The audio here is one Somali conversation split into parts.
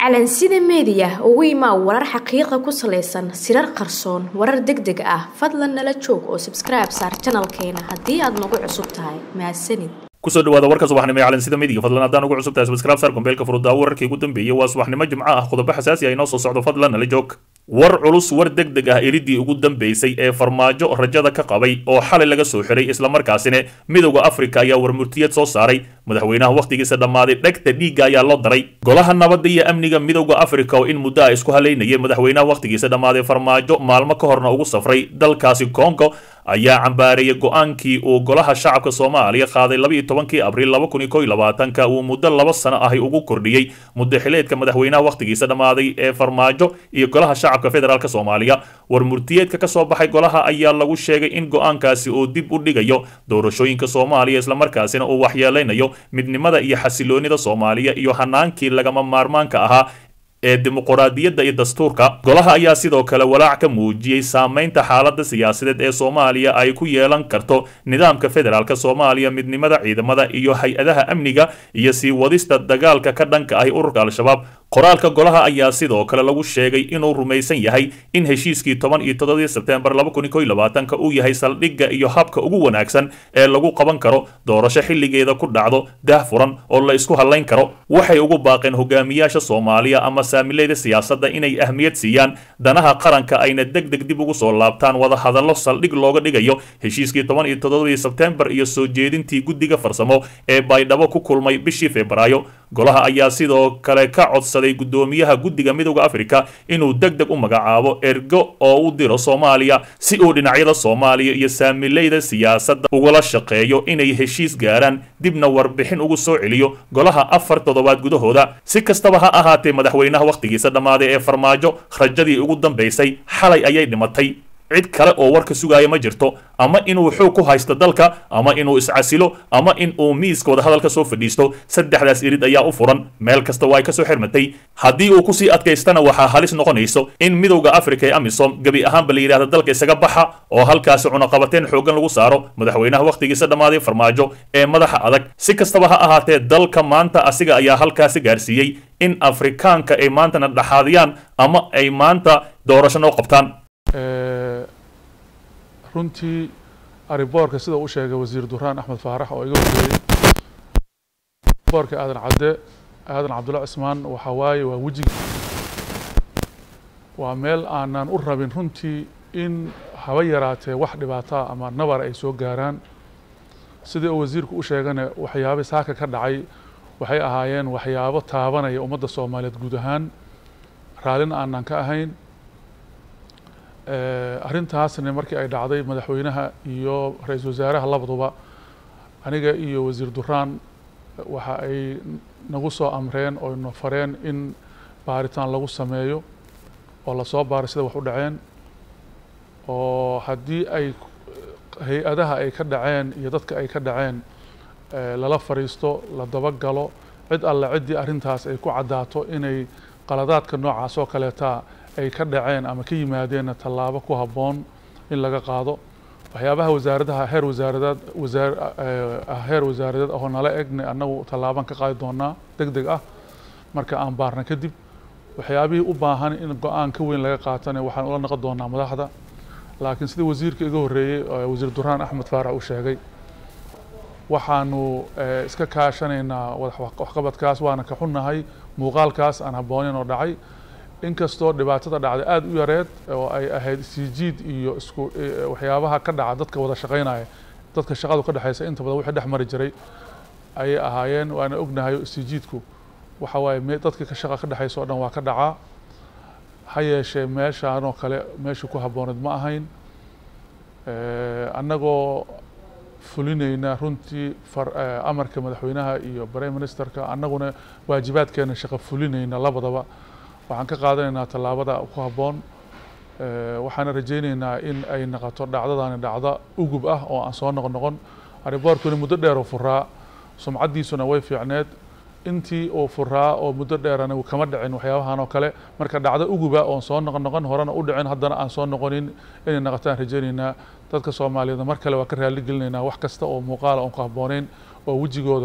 calansida meediya ugu imaa warar xaqiiqa ku salaysan sirar qarsoon warar deg deg ah fadlan nala joog oo sabskribe saar janalkeena haddii aad nagu cusub tahay mahadsanid kusoo dhawaada warka subaxnimo ee calansida midiga fadlan haddaan ugu cusub tahay subscribe sar gombeelka furuddaa wararkii ugu dambeeyey waa subaxnimo jimco ah qodobo xasaasi ah inoo soo socdo fadlan nala joog war culus war deg deg ah iridii ugu dambeysay ee farmaajo rajada ka qabay oo xalay laga soo xiray islamarkaasina midowda afrika ayaa warmurtiyad soo saaray madaxweynaha wakhtigiisa dhammaaday dhegta dhiigga ayaa loo daray golaha nabadda iyo amniga midowda afrika oo in muddo ah isku halaynayay madaxweynaha wakhtigiisa dhammaaday farmaajo maalmo ka horna ugu safray dalkaasi kongo ayaa cambaareeyay go-aankii uu golaha shacabka soomaaliya qaaday labaiyo tobankii abriil laba kun iyo kow iyo labaatanka uu muddo laba sano ahi ugu kordhiyey muddo xileedka madaxweynaha wakhtigiisa dhammaaday ee farmaajo iyo golaha shacabka federaalk soomaaliya war murtiyeedka ka soo baxay golaha ayaa lagu sheegay in go-aankaasi uu dib u dhigayo doorashooyinka soomaaliya islamarkaasina uu waxyeeleynayo midnimada iyo xasiloonida soomaaliya iyo hanaankii lagama maarmaanka ahaa ee dimuquraadiyadda iyo dastuurka golaha ayaa sidoo kale walaac ka muujiyey saameynta xaaladda siyaasadeed ee soomaaliya ay ku yeelan karto nidaamka federaalk soomaaliya midnimada ciidamada iyo hay-adaha amniga iyo sii wadista dagaalka ka dhanka ahi ururka al-shabaab qoraalka golaha ayaa sidoo kale lagu sheegay inuu rumaysan yahay in heshiiskii toban iyo toddobadii sebtembar laba kun iyo kow iyo labaatanka uu yahay saldhigga iyo habka ugu wanaagsan ee lagu qaban karo doorasho xilligeeda ku dhacdo daah furan oo la isku hadlayn karo waxay ugu baaqeen hogaamiyaasha soomaaliya ama saamileyda siyaasadda inay ahmiyad siiyaan danaha qaranka ayna deg deg dib ugu soo laabtaan wada hadallo saldhig looga dhigayo heshiiskii toban iyo toddobadii sebtembar iyo soo jeedintii guddiga farsamo ee baydhabo ku kulmay bishii febraayo golaha ayaa sidoo kale ka codsaday guddoomiyaha guddiga midowda afrika inuu deg deg u magacaabo ergo oo u diro soomaaliya si uu dhinacyada soomaaliya iyo saamileyda siyaasadda ugula shaqeeyo inay heshiis gaaraan dibna warbixin ugu soo celiyo golaha afar toddobaad gudahooda si kastaba ha ahaatee madaxweynaha wakhtigiisa dhammaaday ee farmaajo rajadii ugu dambaysay xalay ayay dhimatay cid kale oo warka sugaaya ma jirto ama inuu xoog ku haysto dalka ama inuu iscasilo ama in uu miiska wadahadalka soo fadhiisto saddexdaas irid ayaa u furan meel kasta waa ay ka soo xirmatay haddii uu kusii adkaystana waxaa halis noqonayso in midowda afrika ee amisom gebi ahaanba la yidhahda dalka isaga baxa oo halkaasi cunaqabateen xooggan lagu saaro madaxweynaha wakhtigiisa dhammaaday farmaajo ee madaxa adag si kastaba ha ahaatee dalka maanta asiga ayaa halkaasi gaarsiiyey in afrikaanka ay maantana dhaxaadiyaan ama ay maanta doorasho noo qabtaan runtii ariboorka sida uu sheegay wasiir duraan axmed faarax oo iga horreeyey boorka aadan cadde aadan cabdulla cismaan waxaa waaye waa wejiga waa meel aanan u rabin runtii in haba yaraatee wax dhibaataa ama nabar ay soo gaaraan sidii uu wasiirku u sheegane waxyaaba saaka ka dhacay waxay ahaayeen waxyaabo taabanaya ummadda soomaaliyeed guud ahaan raallin aanan ka ahayn arrintaasna markii ay dhacday madaxweynaha iyo ra-iisul wasaaraha labaduba aniga iyo wasiir duraan waxa ay nagu soo amreen oo na fareen in baaritaan lagu sameeyo oo lasoo baaray sida wax u dhaceen oo haddii ay hay-adaha ay ka dhaceen iyo dadka ay ka dhaceen lala fariisto la dabagalo cid alle ciddii arrintaas ay ku caddaato inay qaladaadka noocaas oo kaleetaa ay ka dhaceen ama ka yimaadeenna tallaabo ku habboon in laga qaado waxyaabaha wasaaradaha heer wasaaradeed wasaar heer wasaaradeed oo nala egna annagu tallaabaan ka qaadi doonaa deg deg ah marka aan baarna kadib waxyaabihii u baahan in go-aan ka weyn laga qaatana waxaan ula noqon doonaa madaxda laakiin sida wasiirka iga horreeyey wasiir duraan axmed faarax uu sheegay waxaanu iska kaashanaynaa waxqabadkaas waana ka xunnahay muuqaalkaas aan habbooneyn oo dhacay inkastoo dhibaatada dhacday aada u yareed oo ay ahayd isijiid iyo isku waxyaabaha ka dhaca dadka wada shaqaynaya dadka shaqadu ka dhexeysa inta badan wixii dhex mari jiray ayay ahaayeen waana ognahay isijiidku waxa waaye dadka ka shaqa ka dhexeysa o dhan waa ka dhacaa ha yeeshee meeshaan oo kale meeshii ku habbooneed ma ahayn annagoo fulinayna runtii amarka madaxweynaha iyo prime ministerka annaguna waajibaadkeena shaqo fulinayna labadaba waxaan ka qaadanaynaa tallaabada ku habboon waxaana rajaynaynaa in ay noqoto dhacdadani dhacdo ugub ah oo aan soo noqon noqon ariboorkuna muddo dheer oo furaa sumcaddiisuna way fiicneed intii uu furaa oo muddo dheerana kama dhicin waxyaabahan oo kale marka dhacdo uguba oon soo noqon noqon horena u dhicin haddana aan soo noqonin inay noqotaan rajaynaynaa dadka soomaaliyeed mar kale waa ka raali gelinaynaa wax kasta oo muuqaala oon ku habbooneyn oo wejigooda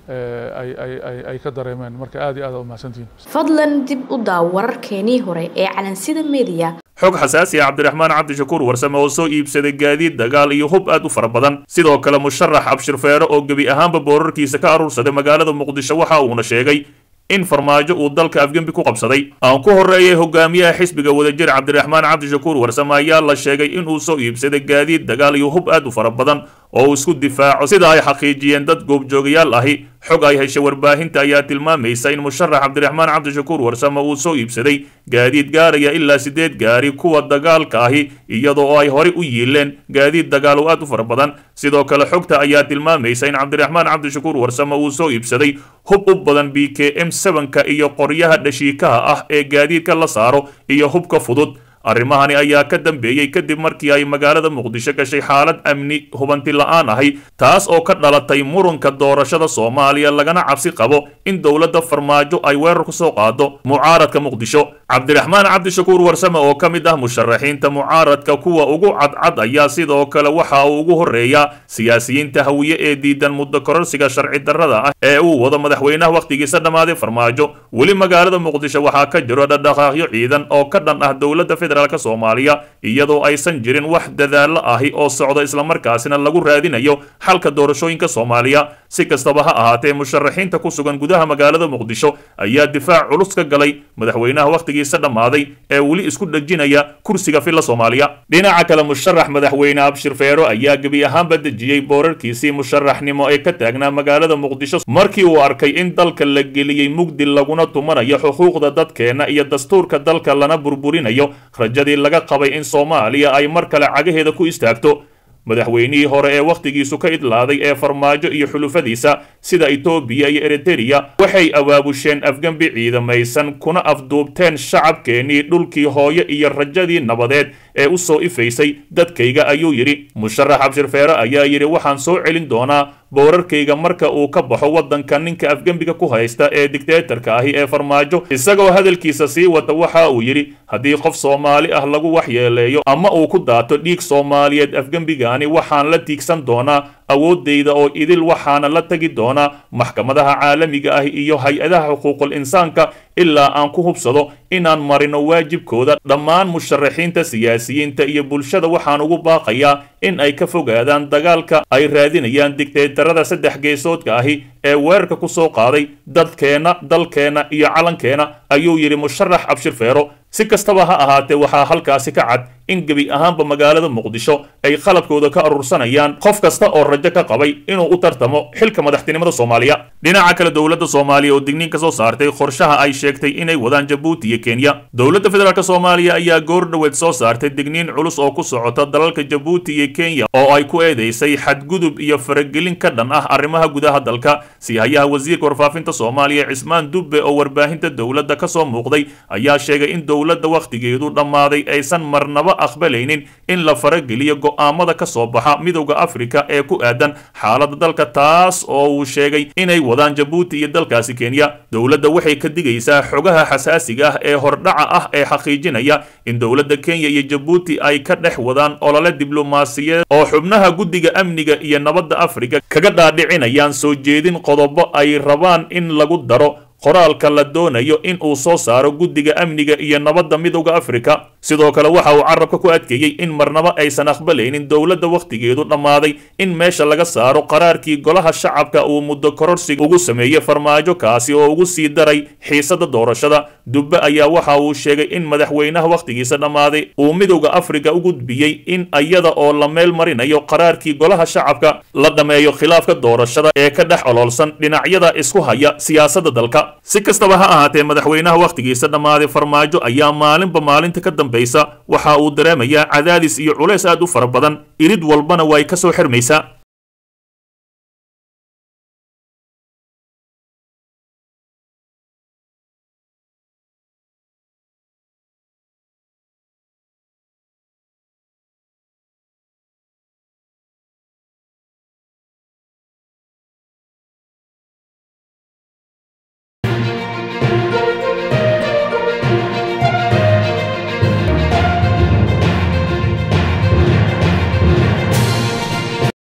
ay ay ay ay ka dareemeen marka aad iyo aad umahadsantihiin fadlan dib u daaw wararkeenii hore ee calansida media xog xasaasi ah cabdiraxmaan cabdishakuur warsame oo soo iibsaday gaadiid dagaal iyo hub aad u fara badan sidoo kale musharax abshir feero oo gebi ahaanba boorarkiisa ka aruursaday magaalada muqdisho waxa uuna sheegay in farmaajo uu dalka afgembi ku qabsaday aan ku horreeyay hogaamiyaha xisbiga wadajir cabdiraxmaan cabdishakuur warsame ayaa la sheegay inuu soo iibsaday gaadiid dagaal iyo hub aad u fara badan oo uu isku difaaco sida ay xaqiijiyeen dad goobjoogayaal ahi xog ay heshay warbaahinta ayaa tilmaamaysa in musharax cabdiraxmaan cabdishakuur warsame uu soo iibsaday gaadiid gaaraya ilaa sideed gaari kuwa dagaalka ahi iyadoo ay horey u yiileen gaadiid dagaal oo aad u fara badan sidoo kale xogta ayaa tilmaamaysa in cabdiraxmaan cabdishakuur warsame uu soo iibsaday hub u badan b k m sevenka iyo qoryaha dhashiikaha ah ee gaadiidka la saaro iyo hubka fudud arrimahani ayaa ka dambeeyey kadib markii ay magaalada muqdisho gashay xaalad amni hubanti la-aan ahi taas oo ka dhalatay muranka doorashada soomaaliya lagana cabsi qabo in dowladda farmaajo ay weerar ku soo qaado mucaaradka muqdisho cabdiraxmaan cabdishakuur warsame oo ka mid ah musharaxiinta mucaaradka kuwa ugu cadcad ayaa sidoo kale waxa uu ugu horreeyaa siyaasiyiinta hawiye ee diidan muddo kororsiga sharci darrada ah ee uu wado madaxweynaha wakhtigiisa dhammaaday farmaajo weli magaalada muqdisho waxaa ka jiro dhadhaqaaqyo ciidan oo ka dhan ah dowladda federaalk soomaaliya iyadoo aysan jirin wax dadaallo ahi oo socda islamarkaasina lagu raadinayo xalka doorashooyinka soomaaliya si kastaba ha ahaatee musharaxiinta ku sugan gudaha magaalada muqdisho ayaa difaac culus ka galay madaxweynaha wakhtigiisa dhammaaday ee weli isku dhejinaya kursiga filla soomaaliya dhinaca kale musharax madaxweyne abshir feero ayaa gebi ahaanba dejiyey boorarkiisii musharaxnimo ee ka taagnaa magaalada muqdisho markii uu arkay in dalka la geliyey mugdi laguna tumanayo xuquuqda dadkeena iyo dastuurka dalka lana burburinayo rajadii laga qabay in soomaaliya ay mar kale cagaheeda ku istaagto madaxweynihii hore ee wakhtigiisu ka idlaaday ee farmaajo iyo xulufadiisa sida etoobiya iyo eritereya waxay abaabusheen afgembi ciidamaysan kuna afduubteen shacabkeenii dhulkii hooyo iyo rajadii nabadeed ee u soo ifaysay dadkayga ayuu yidhi musharax abshir feere ayaa yidhi waxaan soo celin doonaa boorarkayga marka uu ka baxo waddanka ninka afgembiga ku haysta ee digteetarka ahi ee farmaajo isagoo hadalkiisa sii wata waxa uu yidhi haddii qof soomaali ah lagu waxyeeleeyo ama uu ku daato dhiig soomaaliyeed afgembigaani waxaan la tiigsan doonaa awooddayda oo idil waxaana la tegi doonaa maxkamadaha caalamiga ah iyo hay-adaha xuquuqul insaanka ilaa aan ku hubsado inaan marino waajibkooda dhammaan musharaxiinta siyaasiyiinta iyo bulshada waxaan ugu baaqayaa in ay ka fogaadaan dagaalka ay raadinayaan digteetarada saddex geesoodka ahi ee weerarka ku soo qaaday dadkeenna dalkeenna iyo calankeena ayuu yidhi musharax abshir feero si kastaba ha ahaatee waxaa halkaasi ka cad in gebi ahaanba magaalada muqdisho ay qalabkooda ka urursanayaan qof kasta oo rajo ka qabay inuu u tartamo xilka madaxtinimada soomaaliya dhinaca kale dowladda soomaaliya oo digniin ka soo saartay qorshaha ay sheegtay inay wadaan jabuuti iyo kenya dowladda federaalk soomaaliya ayaa goor dhoweed soo saartay digniin culus oo ku socota dalalka jabuuti iyo kenya oo ay ku eedeysay xadgudub iyo faragelin ka dhan ah arrimaha gudaha dalka siihayaha wasiirka warfaafinta soomaaliya cismaan dubbe oo warbaahinta dowladda ka soo muuqday ayaa sheegay in dowladda wakhtigeedu dhammaaday aysan marnaba aqbalaynin in la farageliyo go'aamada ka soo baxa midowda afrika ee ku aadan xaaladda dalka taas oo uu sheegay inay wadaan jabuuti iyo dalkaasi kenya dowladda waxay ka digaysaa xogaha xasaasiga ah ee hordhaca ah ee xaqiijinaya in dowladda kenya iyo jabuuti ay ka dhex wadaan olole diblomaasiyadeed oo xubnaha guddiga amniga iyo nabadda afrika kaga dhaadhicinayaan soo jeedin qodobo ay rabaan in lagu daro qoraalka la doonayo in uu soo saaro guddiga amniga iyo nabadda midowda afrika sidoo kale waxa uu carabka ku adkeeyey in marnaba aysan aqbalaynin dowladda wakhtigeedu dhammaaday in meesha laga saaro qaraarkii golaha shacabka uu muddo kororsiga ugu sameeyey farmaajo kaasi oo ugu sii daray xiisada doorashada dubbe ayaa waxa uu sheegay in madaxweynaha wakhtigiisa dhammaaday uu midowda afrika u gudbiyey in iyada oo la meel marinayo qaraarkii golaha shacabka la dhammeeyo khilaafka doorashada ee ka dhex oloolsan dhinacyada isku haya siyaasadda dalka si kastaba ha ahaatee madaxweynaha wakhtigiisa dhammaaday farmaajo ayaa maalinba maalinta ka dambaysa waxa uu dareemayaa cadaadis iyo culays aad u fara badan irid walbana way ka soo xirmaysaa